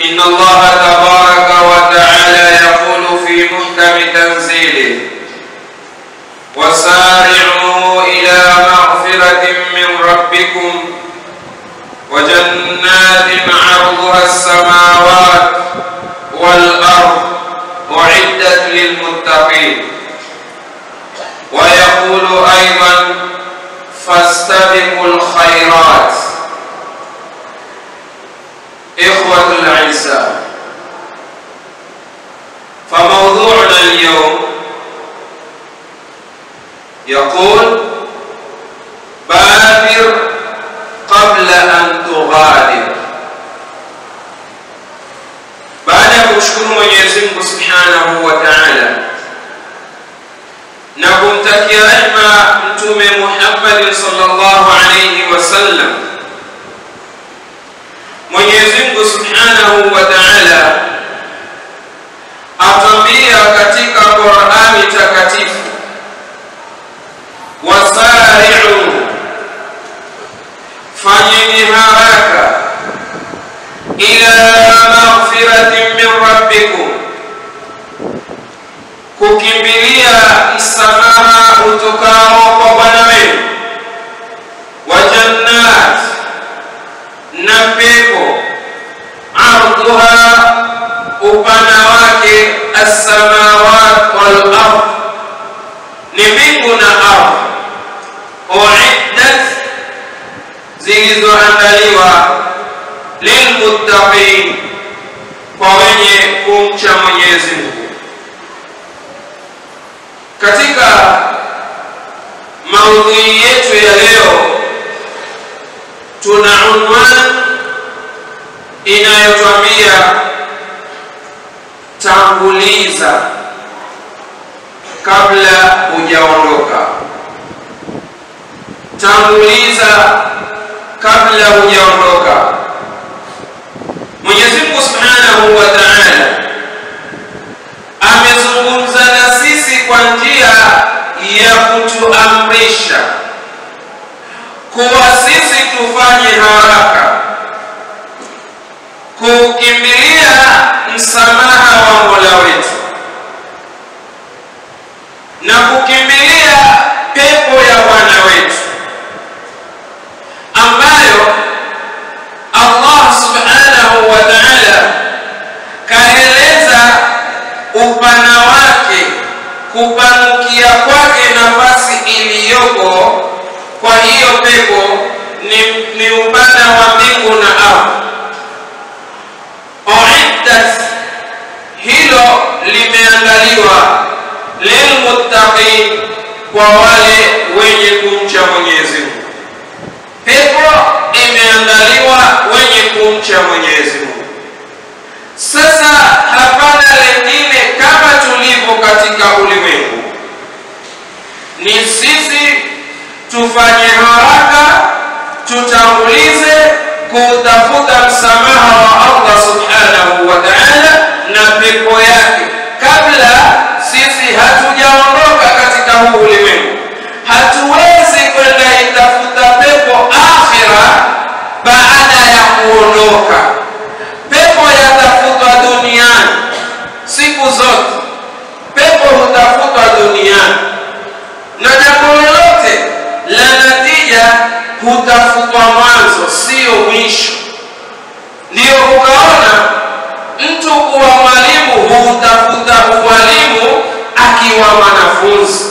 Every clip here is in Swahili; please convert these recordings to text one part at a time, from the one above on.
إن الله تبارك وتعالى يقول في محكم تنزيله وسارعوا إلى مغفرة من ربكم وجنات عرضها السماوات والأرض أعدت للمتقين ويقول أيضا فاستبقوا الخيرات إخوة الأعزاء فموضوعنا اليوم يقول بادر قبل أن تغادر baada ya kumshukuru Mwenyezi Mungu Subhanahu wa Ta'ala na kumtakia rehma Mtume Muhammad sallallahu alayhi wasallam, Mwenyezi Mungu Subhanahu wa Ta'ala atambia katika Qur'ani takatifu, wasari'u, fanyeni haraka ila maghfiratin min rabbikum, kukimbilia msamaha utokao kwa Bwana wenu, wa jannat, na pepo ardhuha, upana wake assamawat wal ard, ni mbingu na ardhi, uiddat, zilizoandaliwa lilmuttaqin, kwa wenye kumcha Mwenyezi Mungu. Katika maudhui yetu ya leo tuna unwani inayotwambia tanguliza kabla hujaondoka, tanguliza kabla hujaondoka. Mwenyezi Mungu Subhanahu wa Ta'ala amezungumza na sisi kwa njia ya kutuamrisha kuwa sisi tufanye haraka kukimbilia msamaha wa Mola wetu na kukimbilia pepo ya Bwana wetu ambayo Allah subhanahu wa ta'ala kaeleza upana wake, kupanukia kwake nafasi iliyoko kwa hiyo pepo ni, ni upana wa mbingu na ardhi. Uiddat, hilo limeandaliwa lilmuttaqin, kwa wale wenye kumcha Mwenyezi Mungu. Pepo imeandaliwa wenye kumcha Mwenyezi Mungu. Sasa hapana lengine kama tulivyo katika ulimwengu, ni sisi tufanye haraka, tutangulize kutafuta msamaha wa Allah subhanahu wa ta'ala na pepo yake, kabla sisi hatujaondoka katika huu ulimwengu. Hatuwezi kwenda itafuta pepo akhira baada ya kuondoka. Pepo yatafutwa duniani siku zote, pepo hutafutwa duniani, na jambo lolote la natija hutafutwa mwanzo, sio mwisho. Ndiyo ukaona mtu kuwa mwalimu hutafuta uwalimu akiwa mwanafunzi,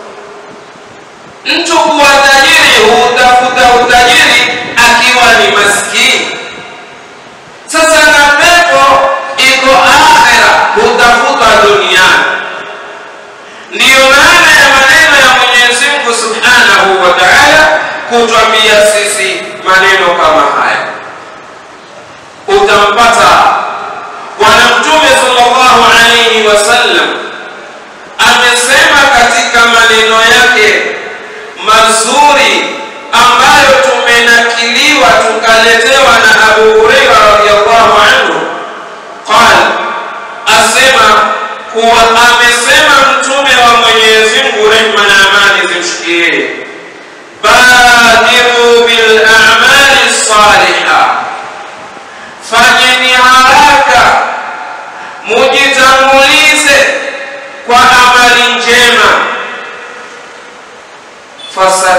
mtu kuwa tajiri hutafuta utajiri akiwa ni maskini. Sasa na pepo iko akhera, hutafutwa duniani. Ndiyo maana ya maneno ya Mwenyezi Mungu Subhanahu wa Ta'ala kutwambia sisi maneno kama haya. Utampata Bwana Mtume sallallahu alayhi wasallam amesema katika maneno yake mazuri ambayo tumenakiliwa tukaletewa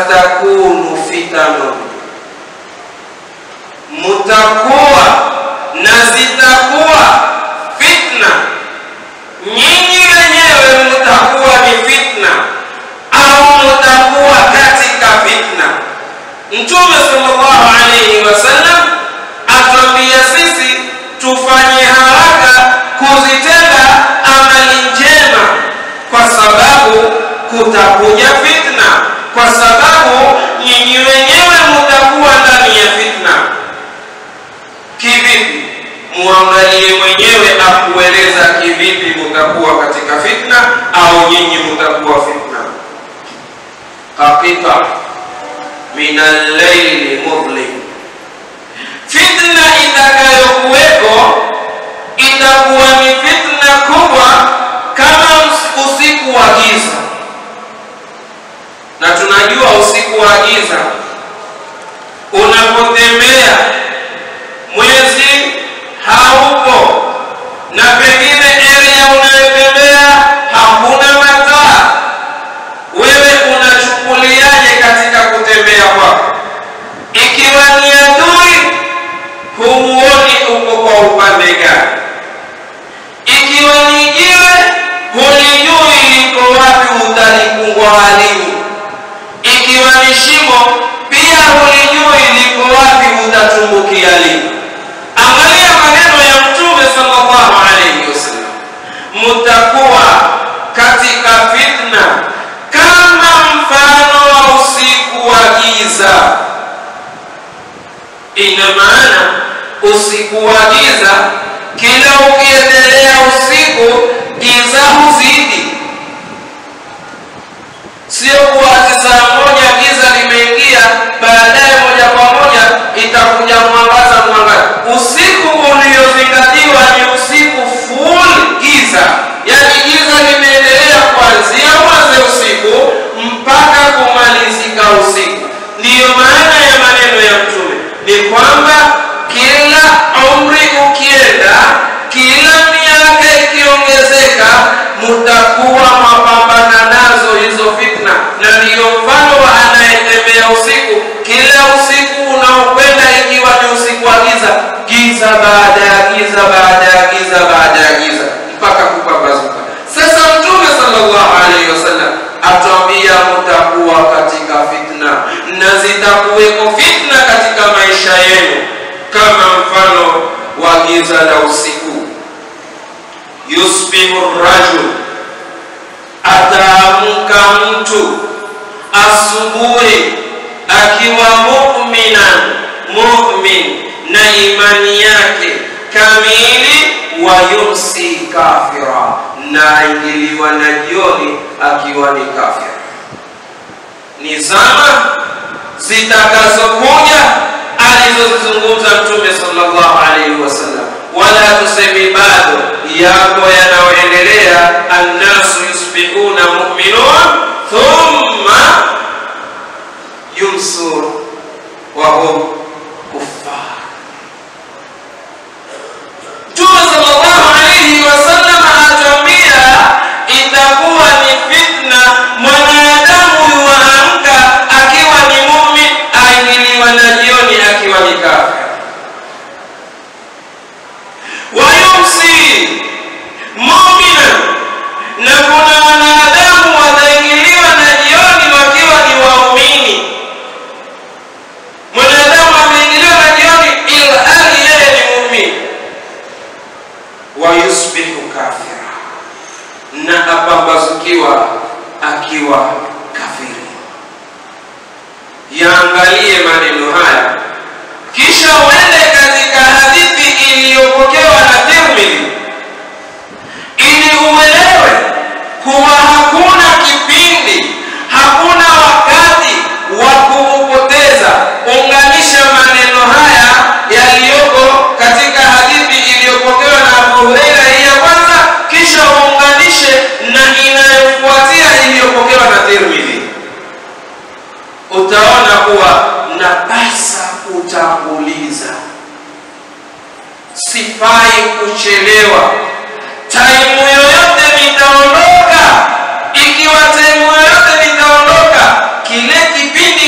satakunu fitanun, mutakuwa na zitakuwa fitna. Nyinyi wenyewe mutakuwa ni fitna au mutakuwa katika fitna. Mtume sallallahu alaihi wasallam atuambia sisi tufanye haraka kuzitenda amali njema, kwa sababu kutakuja fitna, kwa sababu nyinyi wenyewe mutakuwa ndani ya fitna. Kivipi? Muangalie mwenyewe akueleza kivipi mutakuwa katika fitna au nyinyi mutakuwa fitna. Qaqita min al-layli mudlim, fitna itakayokuweko itakuwa ni fitna kubwa kama usiku wa giza, na tunajua usiku wa giza unapotembea mwezi haupo na pengine area unayotembea hakuna mataa, wewe unachukuliaje katika kutembea kwako? Ikiwa ni adui, humuoni uko kwa upande gani? Ikiwa ni jiwe, hulijui liko wapi, utalikungwa halini. Ikiwa ni shimo, pia hulijui liko wapi, utatumbukia lini. Angalia maneno ya Mtume sallallahu alaihi wasallam, mutakuwa katika fitna kama mfano wa usiku wa giza. Ina maana usiku wa giza, kila ukiendelea usiku, giza huzidi. Sio kuwa saa moja giza limeingia, baadaye moja kwa moja itakuja mwangaza mwangaza. Usiku uliozingatiwa ni usiku full giza, yaani giza limeendelea kuanzia mwanzo usiku mpaka kumalizika usiku. Ndiyo maana ya maneno ya Mtume ni kwamba kila umri ukienda, kila miaka ikiongezeka, mutakuwa mapambana nazo hizo fitna, na ndiyo mfano wa anayetembea usiku. Kila usiku unaokwenda, ikiwa ni usiku wa giza, giza baada ya giza baada ya giza baada ya giza mpaka kupambazuka. Sasa Mtume sallallahu alaihi wasallam atuambia mutakuwa katika fitna na zitakuweko fitna katika maisha yenu kama mfano wa giza la usiku. Yusbihu rajul, ataamka mtu asubuhi akiwa mu'minan, mu'min na imani yake kamili, wa yumsi kafira, na aingiliwa na jioni akiwa ni kafir. Ni zama zitakazokuja alizozizungumza Mtume sallallahu alaihi wasallam, wala tusemi bado yako yanayoendelea. Annasu yusbihuna mu'minun thumma yumsun wa hum kuffar. Mtume sallallahu alaihi wasallam anatuambia itakuwa ni fitna, mwanadamu yuwaamka akiwa ni mumin, aingiliwa na jioni akiwa ni kafir. Wayumsi mumina, na kuna wanadamu wataingiliwa na jioni wakiwa ni waumini. Mwanadamu ameingiliwa na jioni ilhali yeye ni muumini wayusbihu kafira, na apambazukiwa akiwa kafiri. Yaangalie maneno haya, kisha uende katika hadithi iliyopokewa na Tirmidhi ili uelewe kuwa hakuna kipindi, hakuna wakati wa kuupoteza. Unganisha maneno haya yaliyoko katika hadithi iliyopokewa na Abu Huraira hii ya kwanza, kisha uunganishe na inayofuatia iliyopokewa na Tirmidhi. Utaona kuwa napasa kutanguliza, sifai kuchelewa. Taimu yoyote nitaondoka, ikiwa taimu yoyote nitaondoka, kile kipindi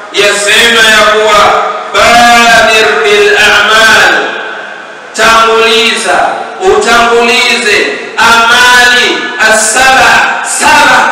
yasema ya kuwa badir bil a'mal tanguliza utangulize amali asaba saba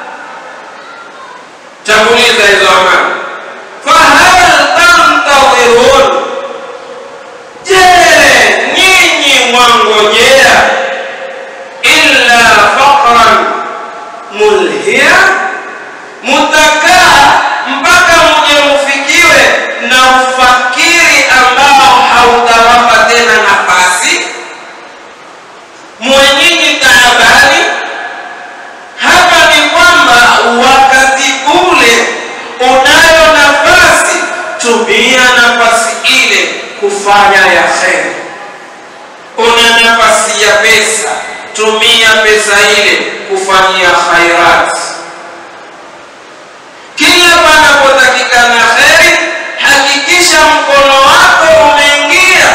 tanguliza hizo amali fahal tantadhirun je nyinyi mwangojea illa faqran mulhia mutakaa mpaka muje mufikiwe na ufakiri ambao hautawapa tena nafasi mwenyinyi taabani hapa ni kwamba wakati ule unayo nafasi tumia nafasi ile kufanya ya kheri una nafasi ya pesa tumia pesa ile kufanyia khairati kila panapotakikana kheri hakikisha mkono wako umeingia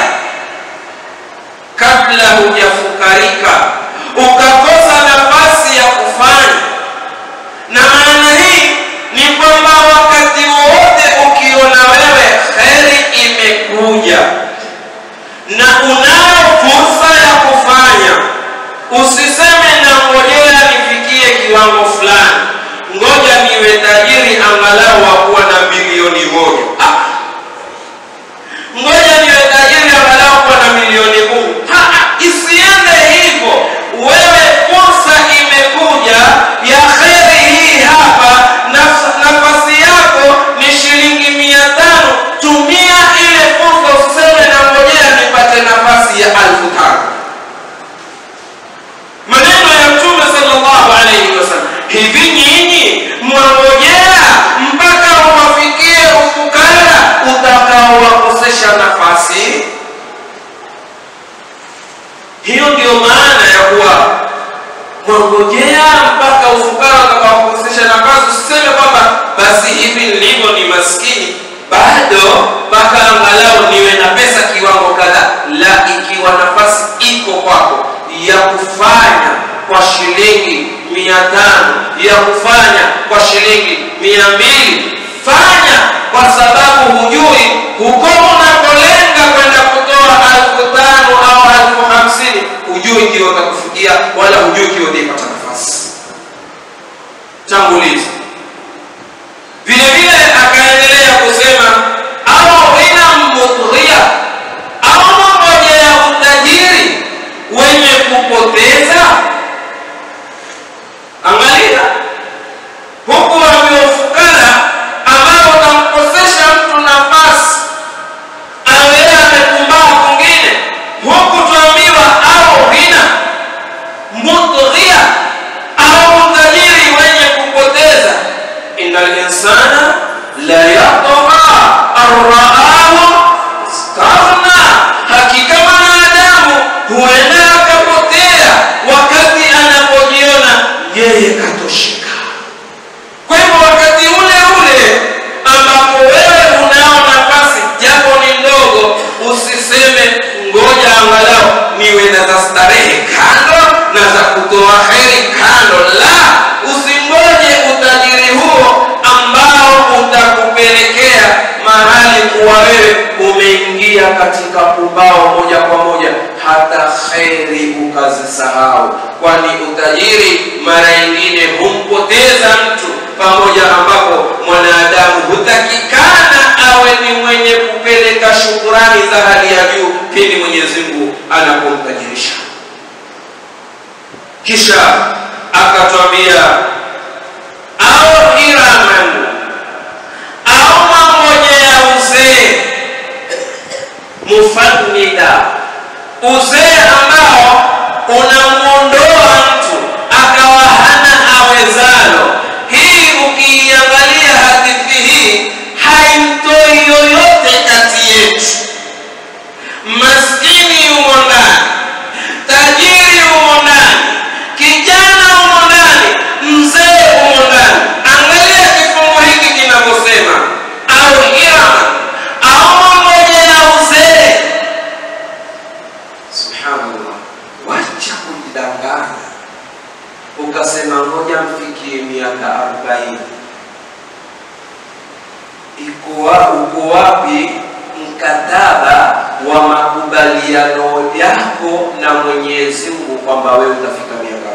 kabla hujafukarika ukakosa nafasi ya kufanya na maana hii ni kwamba wakati wowote ukiona wewe kheri imekuja na unayo fursa ya kufanya usiseme nangojea nifikie kiwango fulani ngoja niwe tajiri angalau wakuwa na bilioni moja ah. ngoja niwe tajiri angalau kuwa na milioni kumi isiende hivyo wewe fursa imekuja ya kheri hii hapa naf- nafasi yako ni shilingi mia tano tumia ile fursa usiseme nangojea nipate nafasi ya alfu tano maneno ya mtume sallallahu alaihi wasallam hivi nyinyi mwangojea mpaka uwafikie ufukara utakaowakosesha nafasi hiyo ndio maana ya kuwa mwangojea mpaka ufukara utakaowakosesha nafasi usiseme kwamba basi hivi nilivyo ni maskini bado mpaka angalau niwe na pesa kiwango kadhaa la ikiwa nafasi iko kwako ya kufanya kwa shilingi mia tano ya kufanya kwa shilingi mia mbili fanya kwa sababu hujui huko unakolenga kwenda kutoa alfu tano au alfu hamsini hujui kiwa utakufikia wala hujui kiwa utaipata nafasi tanguliza vile vile akaendelea kusema au ghina mudhia au moja ya utajiri wenye kupoteza angalia huku wameufukara ambao utamkosesha mtu nafasi awe amekumbaa kwingine huku tuambiwa au ghina mudhia au utajiri wenye kupoteza inna linsana la yatgha arraahu staghna hakika mwanadamu huenda akapotea wakati anapojiona yeye katosheka kwa hivyo wakati ule ule ambapo wewe unao nafasi japo ni ndogo usiseme ngoja angalau niwe na za starehe kando na za kutoa heri kando la usingoje utajiri huo ambao utakupelekea mahali kuwa wewe umeingia katika pumbao moja kwa moja hata kheri ukazisahau kwani utajiri mara nyingine humpoteza mtu pamoja ambapo mwanadamu hutakikana awe ni mwenye kupeleka shukurani za hali ya juu pindi mwenyezi mungu anapomtajirisha kisha akatwambia au hiraman au mangojea uzee mufannida uzee ambao unamwondoa mtu akawa hana awezalo hii ukiiangalia hadithi hii haimtoi yoyote kati yetu maskini yumo ndani tajiri yumo ndani kijana umo ndani mzee umo ndani angalia kifungu hiki kinavyosema au hirama au mamboja ya uzee subhanallah wacha iko wa- uko wapi mkataba wa makubaliano yako na Mwenyezi Mungu kwamba wewe utafika miaka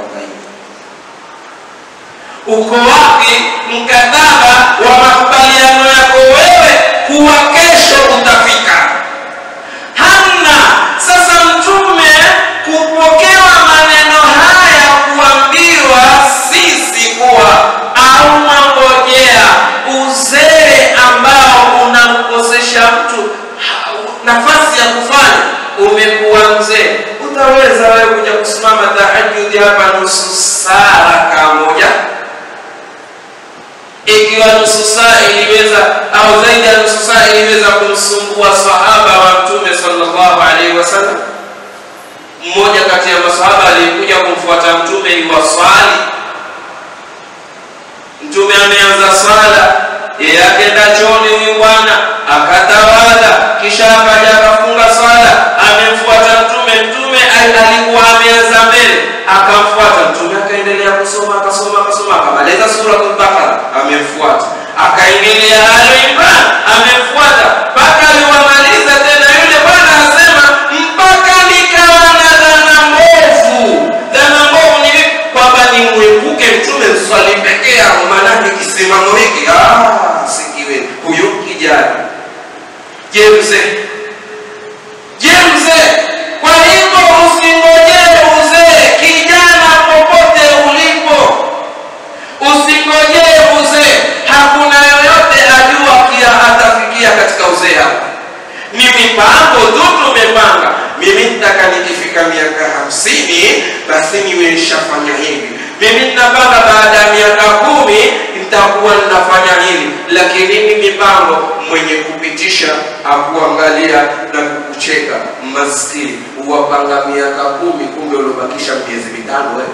40? Uko wapi mkataba wa makubaliano yako wewe kuwa kesho utafika? Hamna. Sasa Mtume kupokewa maneno haya, kuambiwa sisi kuwa au mangojea uzee ambao unamkosesha mtu ha- nafasi ya kufanya, umekuwa mzee, utaweza wewe kuja kusimama tahajudi hapa nusu saa rakaa moja ikiwa nusu saa iliweza au zaidi ya nusu saa iliweza kumsumbua sahaba wa mtume sallallahu alaihi wasallam mmoja kati ya masahaba aliyekuja kumfuata mtume iwaswali mtume ameanza swala yeye akenda chooni huyu bwana akatawadha kisha akaja akafunga swala amemfuata mtume mtume al- alikuwa ameanza mbele akamfuata mtume akaendelea kusoma akasoma akasoma akamaliza suratul bakara amemfuata akaingilia ali imran amemfuata mpaka aliwamaliza tena yule bwana asema mpaka nikawa na dhana mbovu dhana mbovu ni vipi? kwamba nimwepuke mtume swali peke yao maanake kisimamo hiki ah, sikiwe huyu kijana je mzee je mzee kwa hivyo usingojee uzee kijana popote ulipo usingojee uzee hakuna yoyote ajua kia atafikia katika uzee hapa ni mipango tu tumepanga mimi nitaka nikifika miaka hamsini basi niwe nishafanya hivi mimi ninapanga baada ya miaka kumi nitakuwa ninafanya hili lakini ni mipango mwenye kupitisha akuangalia na kukucheka maskini uwapanga miaka kumi kumbe uliobakisha miezi mitano wewe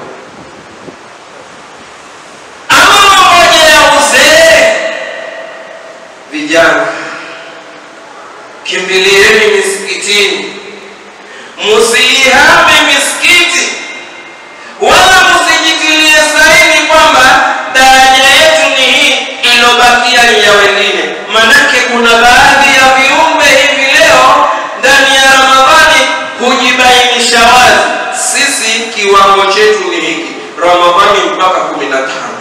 ama moja ya uzee vijana kimbilieni misikitini musiihame misikiti wala musijitilie saini kwamba daraja yetu ni hii ilobakia ni ya wengine manake kuna baadhi ya viumbe hivi leo ndani ya ramadhani hujibainisha wazi sisi kiwango chetu ni hiki ramadhani mpaka kumi na tano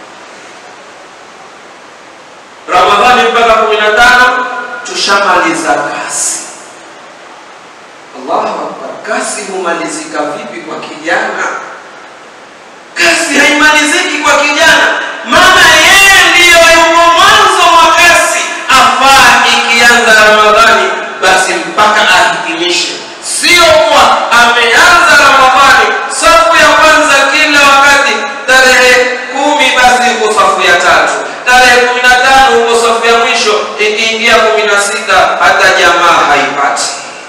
ramadhani mpaka kumi na tano tushamaliza kasi allahu akbar kasi humalizika vipi kwa kijana kasi haimaliziki kwa kijana maana yeye ndiyo yuko mwanzo wa kasi afaa ikianza ramadhani basi mpaka ahitimishe sio kuwa ameanza ramadhani safu ya kwanza kila wakati tarehe kumi basi uko safu ya tatu tarehe kumi na tano uko safu ya mwisho ikiingia kumi na sita hata jamaa haipati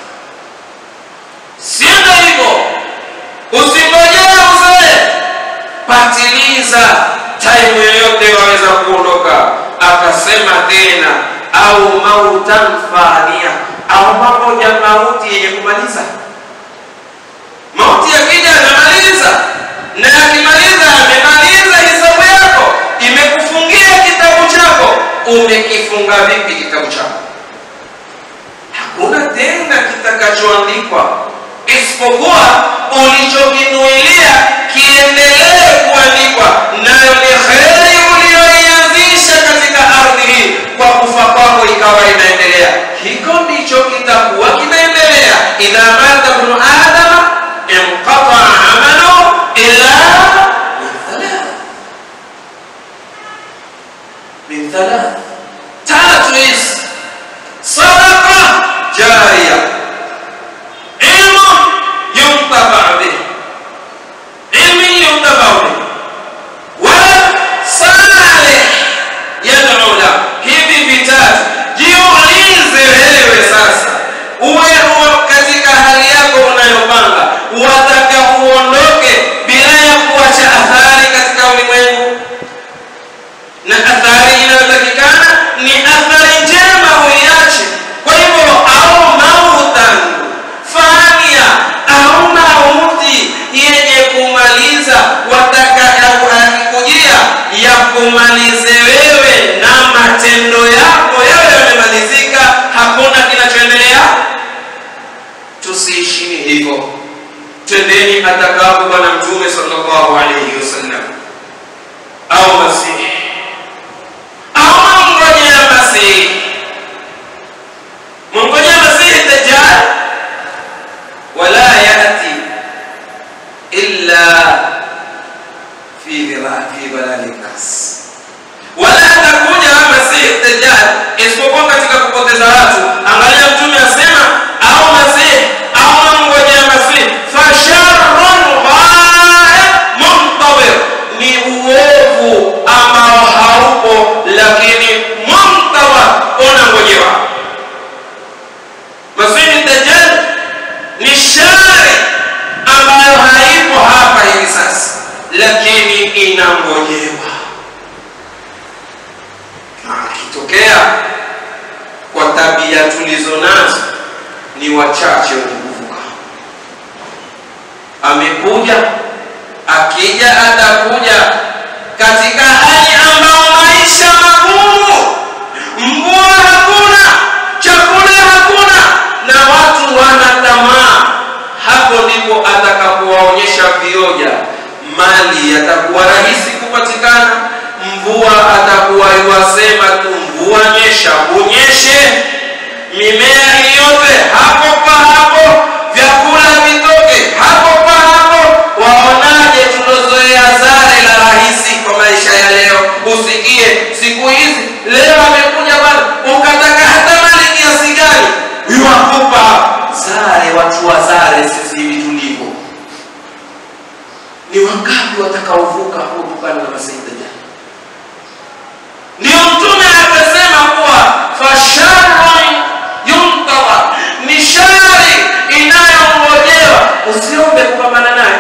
sienda hivyo usingojee uzee patiliza taimu yoyote waweza kuondoka akasema tena au mautan fania au pamoja mauti yenye kumaliza mauti yakija amemaliza na akimaliza amemaliza hisabu yako imekufungia kitabu chako umekifunga vipi kitabu chako hakuna tena kitakachoandikwa isipokuwa ulichokinuilia kiendelee kuandikwa nayo ni kheri uliyoianzisha katika ardhi hii kwa kufa kwako ikawa inaendelea hiko ndicho kitakuwa kinaendelea idha mata bnu adama inqataa amalu illa min thalath min thalath tatu hizi sadaqa jariya ilmu yuntafaa bih ilmi yuntafau bih wala salih yad'u la hivi vitatu jiulize wewe sasa uwe uwe katika hali sallallahu alayhi wasallam au masihi au mngojea masihi mngojea masihi dajjal wala yati illa fi dhira fi dhalali nas wala atakuja masihi dajjal isipokuwa katika kupoteza watu angalia mtume asema au masihi au mngojea masihi fasharrun ghaib muntawir ni uovu ambao haupo lakini muntawar unangojewa masihi dajjal ni shari ambayo haipo hapa hivi sasa lakini inangojewa na akitokea kwa tabia tulizo nazo ni wachache wenye kuvuka amekuja akija atakuja katika hali ambayo maisha magumu mvua hakuna chakula hakuna na watu wana tamaa hapo ndipo atakapowaonyesha vioja mali yatakuwa rahisi kupatikana mvua atakuwa iwasema tu mvua nyesha unyeshe mimea iliyote hapo pa hapo vyakula vitoke hapo pa hapo waonaje tulozoea zare la rahisi kwa maisha ya leo usikie siku hizi leo amekuja bana ukataka hata mali kiasi gani iwakupa zare watu wa zare sisi hivi tulivyo ni wangapi watakaovuka kutokana na masaida jana ndio mtume akasema kuwa fasharun yuntadhar ni shari inayongojewa usiombe kupambana naye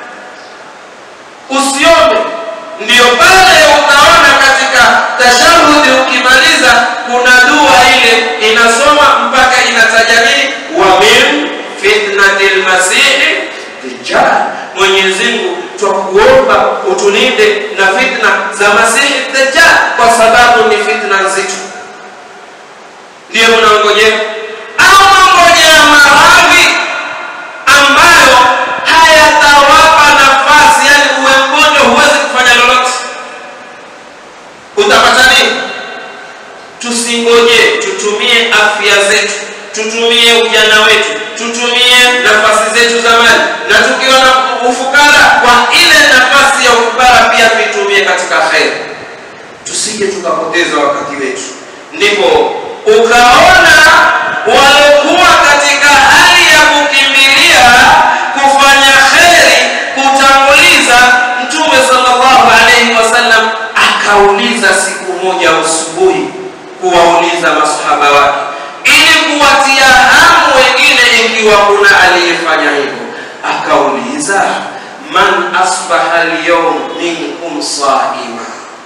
usiombe ndio pale utaona katika tashahudi ukimaliza kuna dua ile inasoma mpaka inataja nini wa min fitnati lmasihi dajjal mwenyezi mungu twakuomba utulinde na fitna za masihi dajjal kwa sababu ni fitna nzito ndiyo mnaongojea au mangojea maradhi ambayo hayatawapa nafasi yani uwe mgonjwa huwezi kufanya lolote utapata nini tusingoje tutumie afya zetu tutumie ujana wetu tutumie nafasi zetu za mali na tukiwa na ufukara kwa ile nafasi ya ufukara pia tuitumie katika kheri tusije tukapoteza wakati wetu ndipo ukaona waliokuwa katika hali ya kukimbilia kufanya kheri kutanguliza mtume sallallahu alaihi wasallam akauliza siku moja asubuhi kuwauliza masahaba wake ili kuwatia hamu wengine ikiwa kuna aliyefanya hivyo akauliza man asbaha alyawm minkum saima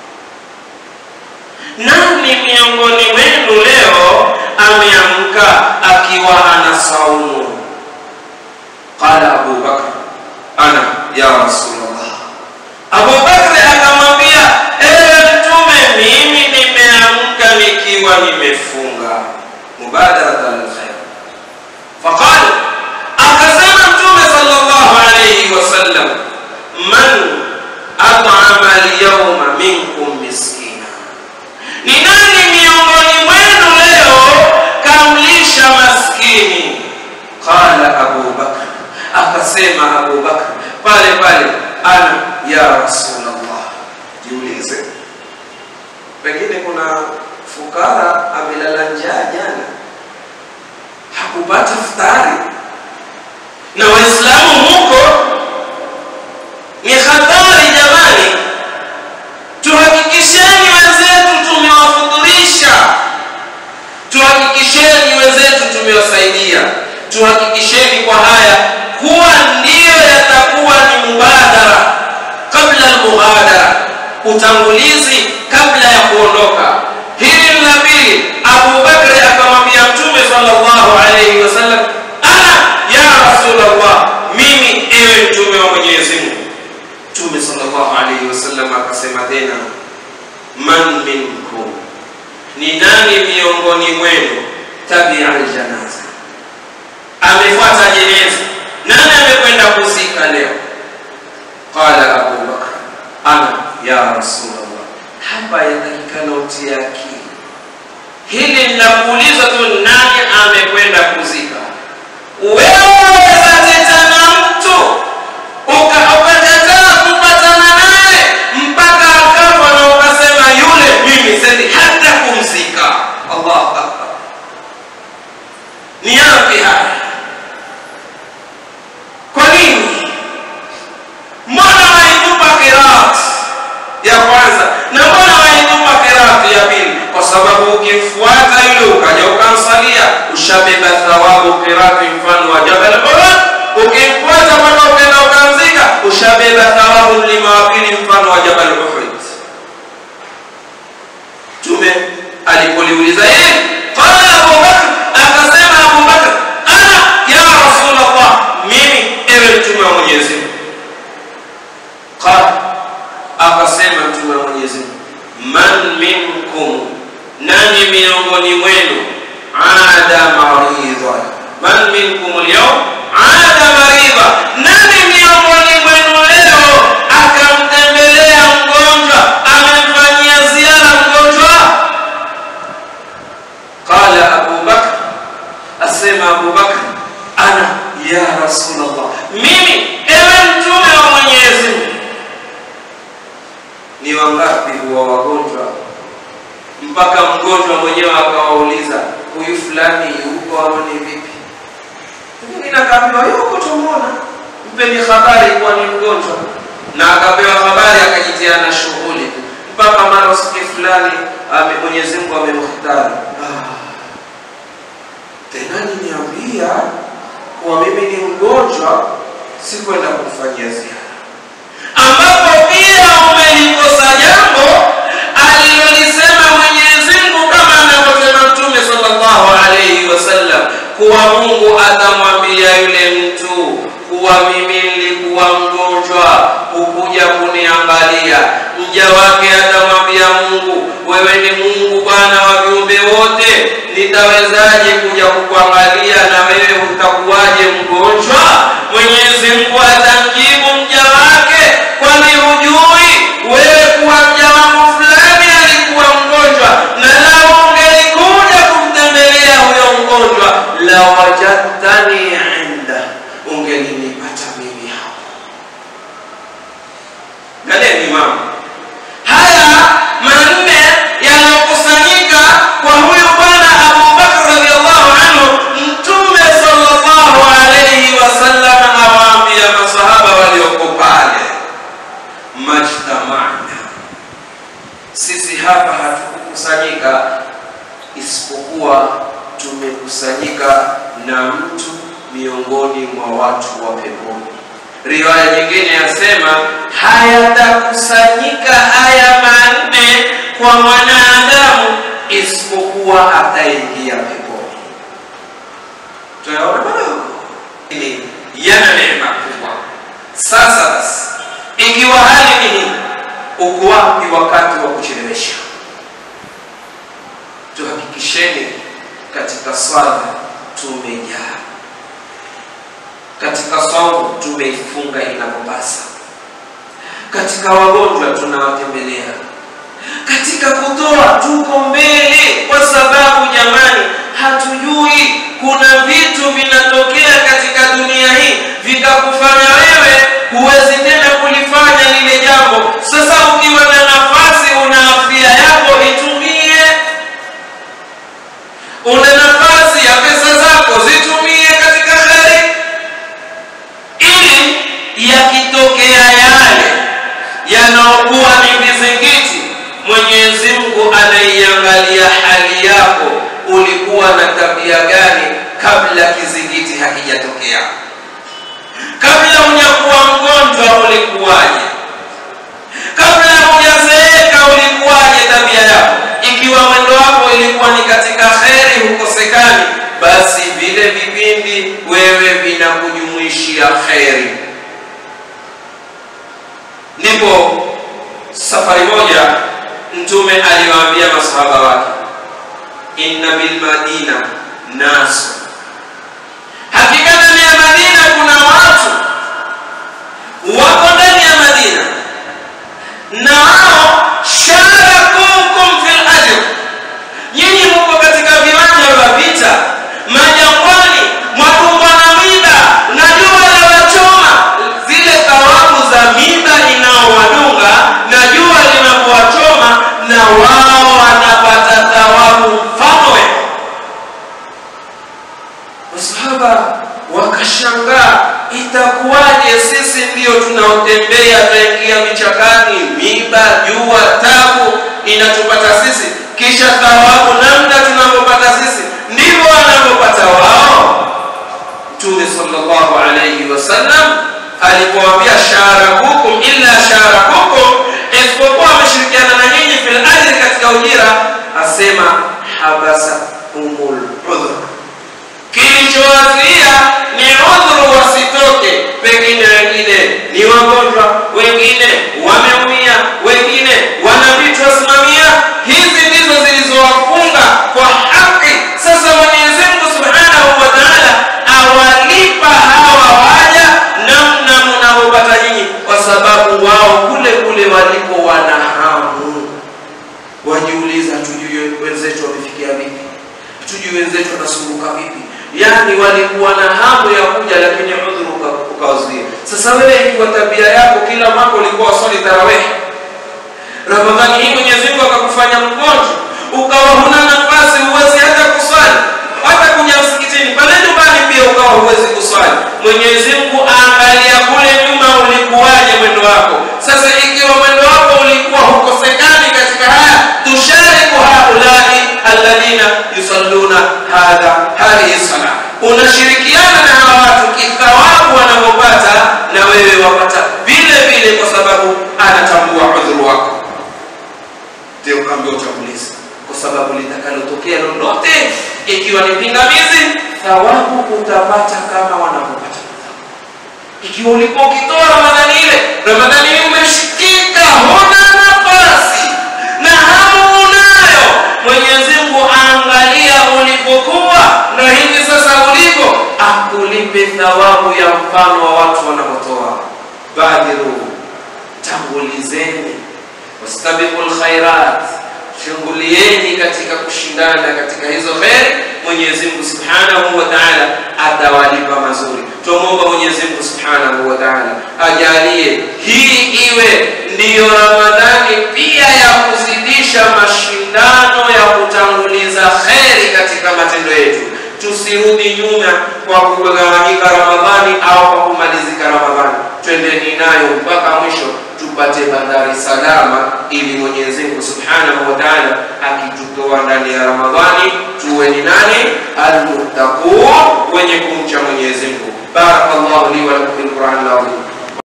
nani miongoni mwenu leo ameamka akiwa ana saumu qala abu bakr ana ya rasulllah abu bakri akamwambia ewe mtume mimi nimeamka nikiwa nimefunga mubadaratan lkhair faqala akasema mtume sallallahu alayhi wasallam man at'ama alyawma minkum miskina ni nani miongoni mwenu leo kamlisha maskini qala abu bakr akasema abu bakr pale pale ana ya rasulllah jiulize pengine kuna fukara amelala njaa jana hakupata futari na waislamu huko ni hatari jamani tuhakikisheni wenzetu tumewafuturisha tuhakikisheni wenzetu tumewasaidia tuhakikisheni kwa haya kuwa ndiyo yatakuwa ni mubadara kabla almughadara utangulizi kabla ya kuondoka hili ni la pili abu bakri akamwambia mtume sallallahu alaihi wasallam ana ya rasulllah mimi ewe mtume wa mwenyezi mungu mtume sallallahu alaihi wasallam akasema tena man minkum ni nani miongoni mwenu tabia aljanaza amefuata jeneza nani amekwenda kuzika leo qala abu bakr ana ya rasulllah hapa yatakikana utie akili hili linakuuliza tu nani amekwenda kuzika wewe watetana mtu ukakataa kupatana naye mpaka akafa na ukasema yule mimi sendi hata kumzika allahu akbar ni yapi haya kwa nini mbona waitupa kirat ya kwanza na mbona waitupa kirat ya pili kwa sababu ukimfuata yule ukaja ukamsalia ushabeba thawabu kirati mfano wa jabal uhud ukimfuata mpaka ukenda ukamzika ushabeba thawabu mlima wa pili mfano wa jabal uhud mtume alipoliuliza hili qala abubakr akasema abubakr ana ya rasulllah mimi ewe mtume wa mwenyezi mungu qala akasema mtume wa mwenyezi mungu man minkum nani miongoni mwenu ada maridha man minkum lyaum ada maridha nani miongoni mwenu leo akamtembelea mgonjwa amemfanyia ziara mgonjwa qala abu bakr asema abu bakr ana ya rasulllah mimi ewe mtume wa mwenyezi mungu ni wangapi huwa wagonjwa mpaka mgonjwa mwenyewe akawauliza huyu fulani yuko au ni vipi mwingine akaambiwa yuko tumwona mpeni habari kuwa ni mgonjwa na akapewa habari akajitia na shughuli mpaka mara siku fulani ame mwenyezi mungu amemhtari ah. tena niniambia kuwa mimi ni mgonjwa sikwenda kumfanyia ziara ambapo pia umelikosa jambo alilolisema Mwenyezi Mungu kama anavyosema Mtume sallallahu alayhi wasallam kuwa Mungu atamwambia yule mtu kuwa mimi nilikuwa mgonjwa, hukuja kuniangalia. Mja wake atamwambia Mungu, wewe ni Mungu Bwana wa viumbe wote, nitawezaje kuja kukuangalia na wewe utakuwaje mgonjwa? Mwenyezi Mungu atamjibu mja wake, kwani hujui wewe kuwa mja wangu fulani alikuwa mgonjwa, na lau ungelikuja kumtembelea huyo mgonjwa, la wajadtani inda, ungelinipata mimi hapo. Angalieni mama, haya manne yanayokusanyika kwa huyu bwana Abu Bakr radhiallahu anhu, Mtume sallallahu alayhi wasallam awaambia masahaba walioko pale, majtamana, sisi hapa hatukukusanyika isipokuwa tumekusanyika na mtu miongoni mwa watu wa peponi. Riwaya nyingine yasema hayatakusanyika haya manne kwa mwanadamu isipokuwa ataingia peponi. Tunaona madogo Ni yana neema kubwa. Sasa basi, ikiwa hali ni hii, uko wapi wakati wa kuchelewesha? Tuhakikisheni katika swala tumejaa katika saumu tumeifunga inavyopasa, katika wagonjwa tunawatembelea, katika kutoa tuko mbele, kwa sababu jamani, hatujui kuna vitu vinatokea katika dunia hii vikakufanya wewe huwezi tena kulifanya lile jambo. Sasa ukiwa na nafasi, una afya yako, itumie. Una nafasi ya pesa zako, zitumie katika kheri ili yakitokea yale yanaokuwa ni vizingiti, Mwenyezi Mungu anaiangalia hali yako, ulikuwa na tabia gani kabla kizingiti hakijatokea? Kabla hujakuwa mgonjwa ulikuwaje? Kabla hujazeeka ulikuwaje tabia yako? Ikiwa mwendo wako ilikuwa ni katika kheri, hukosekani, basi vile vipindi wewe vinakujumuishia kheri. Ndipo safari moja Mtume aliwaambia masahaba wake, inna bil madina nasu, hakika ndani ya Madina kuna watu wako ndani ya kisha thawabu namna tunavyopata sisi ndivyo wanavyopata wao mtume sallallahu alayhi wasallam alipoambia sharakukum illa sharakukum isipokuwa wameshirikiana na nyinyi fil ajri katika ujira asema habasa umul udhur kilichowazuia ni udhuru wasitoke pengine wengine ni wagonjwa wengine wameumia wengine wana vitu wasimamia hizi ndizo zilizowafunga kwa haki sasa mwenyezi mungu subhanahu wa taala awalipa hawa waja namna mnavyopata nyinyi kwa sababu wao kule kule walipo wana hamu wajiuliza tujue wenzetu wamefikia vipi tujue wenzetu wanasumbuka vipi yaani walikuwa na hamu ya kuja lakini udhuru uka- ukawazuia sasa wewe ikiwa tabia yako kila mwaka ulikuwa waswali tarawehi ramadhani hii mwenyezi mungu akakufanya mgonjwa ukawa huna nafasi huwezi hata kuswali hata kuja msikitini pale nyumbani pia ukawa huwezi kuswali mwenyezi mungu aangalia kule nyuma ulikuwaje mwendo wako sasa ikiwa mwendo wako ulikuwa hukosekani katika haya tushariku haulai alladhina yusalluna hadha hadhihi sala unashirikiana na hawa watu kithawabu wanavyopata na wewe wapata vile vile kwa sababu anatambua udhuru wako ndio ukaambia utangulizi kwa sababu litakalotokea lolote ikiwa ni pingamizi thawabu utapata kama wanavyopata ikiwa ulikuwa ukitoa ramadhani ile ramadhani hii umeshikika huna nafasi na hamu unayo mwenyezi mungu aangalia ulipokuwa na hivi sasa ulipo akulipe thawabu ya mfano wa watu wanapotoa badiru tangulizeni wastabiqu lkhairat shughulieni katika kushindana katika hizo kheri mwenyezi mungu subhanahu wa taala atawalipa mazuri twamwomba mwenyezi mungu subhanahu wa taala ajalie hii iwe ndiyo ramadhani pia ya kuzidisha mashindano ya kutanguliza kheri katika matendo yetu tusirudi nyuma kwa kugawanyika ramadhani au kwa kumalizika ramadhani twendeni nayo mpaka mwisho tupate bandari salama ili mwenyezi mungu subhanahu wa taala akitutoa ndani ya ramadhani tuwe ni nani almuttaqun wenye kumcha mwenyezi mungu barakallahu li wa lakum bilqurani lazim